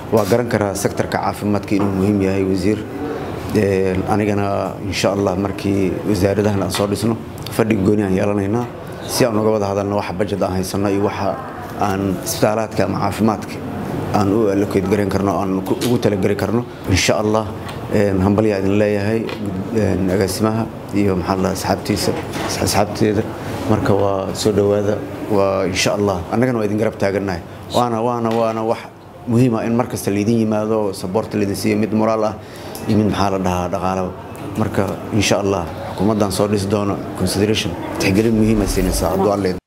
waa garan karaa sektorka caafimaadka inuu muhiim yahay wasiir anigana insha allah markii wasaaradahan aan soo dhisno fadhig gooni aan yeelanaynaa si aan uga wada hadalno waxa bajed aan haysano iyo waxa aan isbitaalaadka ama caafimaadka aan u allokeed garan karno aan ugu talageli karno insha allah hambalyaa idin leeyahay agaasimaha iyo maxaa la asxaabtiisa asxaabteeda marka waa soo dhowaada waa insha allah annagana waa idin garab taagannahay waana waana waana wax muhiima in mar kasta laydin yimaado saboorta laydin siiyo mid moraal ah iyo mid maxaa la dhahaa dhaqaalaba marka insha allah xukuumaddan soo dhisi doono consideration tixgelin muhiima siinaysaa hadduu alle